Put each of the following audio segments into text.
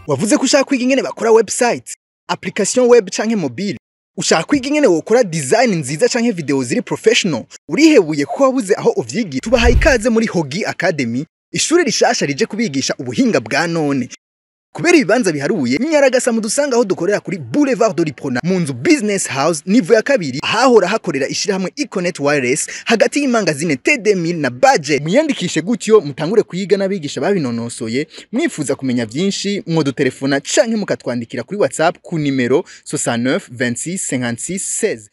wavuze ko ushaka kwiga ingene bakora website application web canke mobile ushaka kwiga ingene wokora design nziza canke video ziri professional urihebuye ko wabuze aho uvyigira tubahaye ikaze muri Hogi Academy ishuri rishasha rije kubigisha ubuhinga bwa none kubera ibibanza biharuye nyaragasa mudusanga aho dukorera kuri Boulevard de l'Iprona mu nzu Business House nivo ya kabiri ahahora hakorera ishirahamwe Econet Wireless hagati y'imangazine TD1000 na Budget muyandikishe gutyo mutangure kuyiga n'abigisha babinonosoye mwifuza kumenya vyinshi mwodutelefona canke mukatwandikira kuri WhatsApp ku nimero 69 26 56 16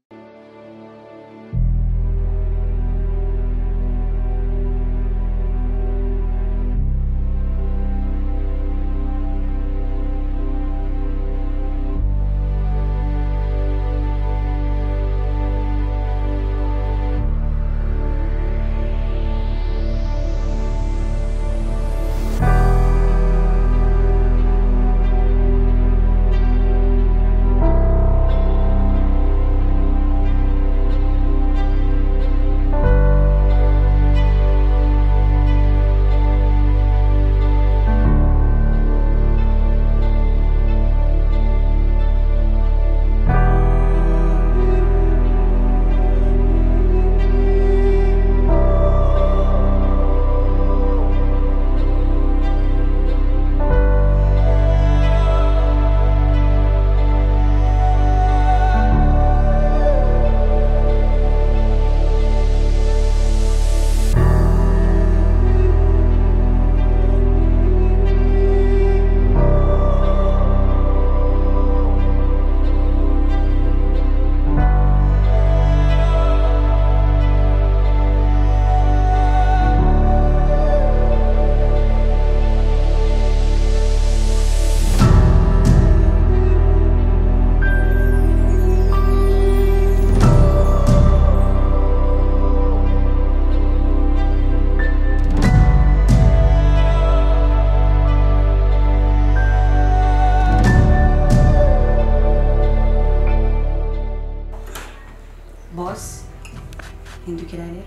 Boss, hindukira rero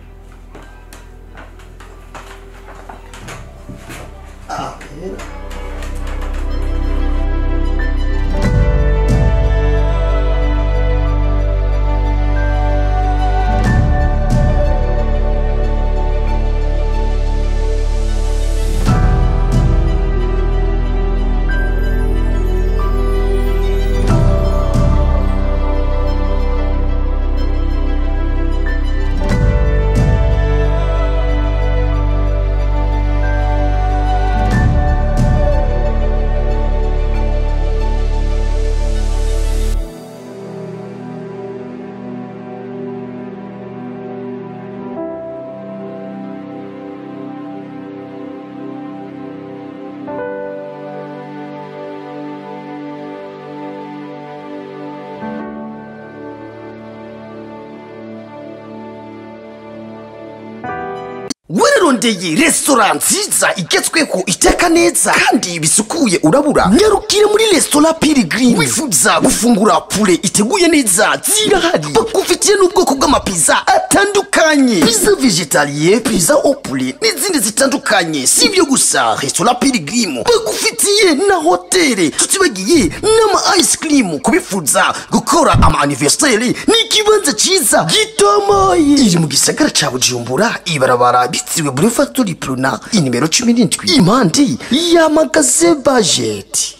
wararondeye resitora nziza igezweho iteka neza kandi bisukuye urabura nyarukire muri resitora pirigirimu wifuza gufungura pure iteguye neza zirahari bagufitiye n'ubwoko bw'amapiza atandukanye piza vegetariye piza opure n'izindi zitandukanye si ibyo gusa resitora pirigirimu bagufitiye na hoteli tutibagiye n'ama ice cream kubifuza gukora ama anniversaire ni ikibanza cyiza gitomoye iri mu gisagara ca bujumbura ibarabara bitiriwe boulevard de l'Iprona inimero cumi n'indwi impande ya magaze bajeti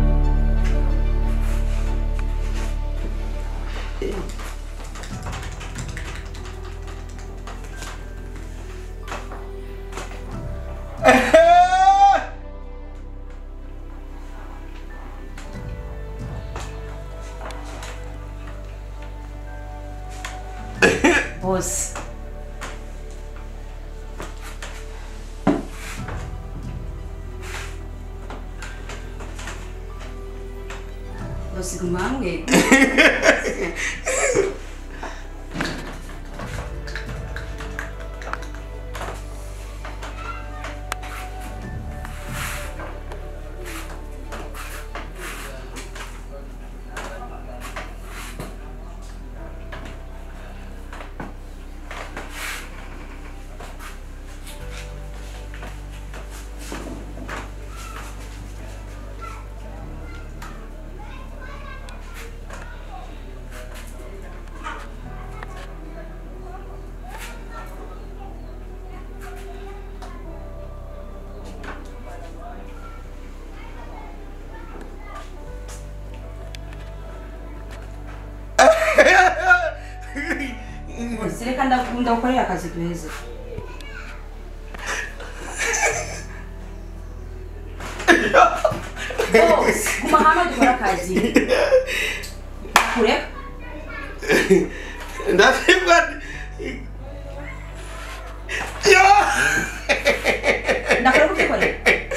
boss boss guma hamwe ndaku- ndagukorera akazi duheze bose guma hamwe dukora akazi kureka ndabibwa yo ndakora kukikorera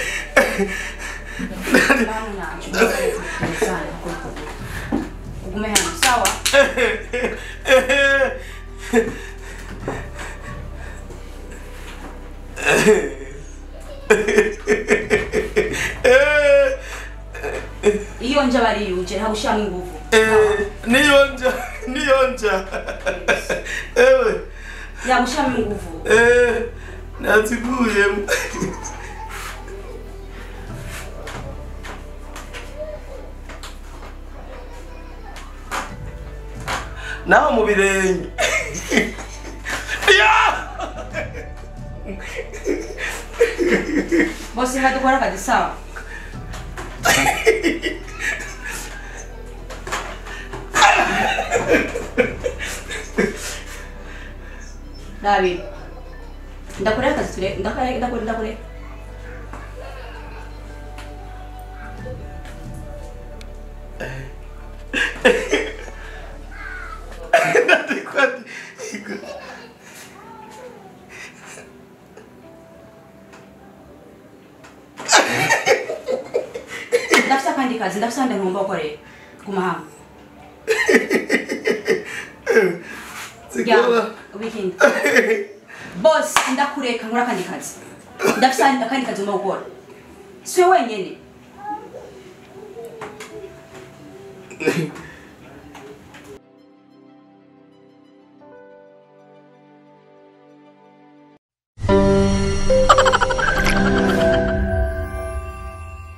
Namu nacho. Sana, ugume hano sawa iyo nje bariyuje ntabwo ushyiramo ingufu niyonja niyonja ewe yaba ushyiramo ingufu eh, naziguyemo naho mu birenge Ya! bose nka dukora akazi sawa David ndakorera akazi ture ndakore ndakore ndakore ndafise akandi kazi ndafise ahandi ngomba gukorera guma hamwe Sigura. weekend boss ndakureka nkora akandi kazi ndafise ahandi- akandi kazi ngomba gukora siwe wenyene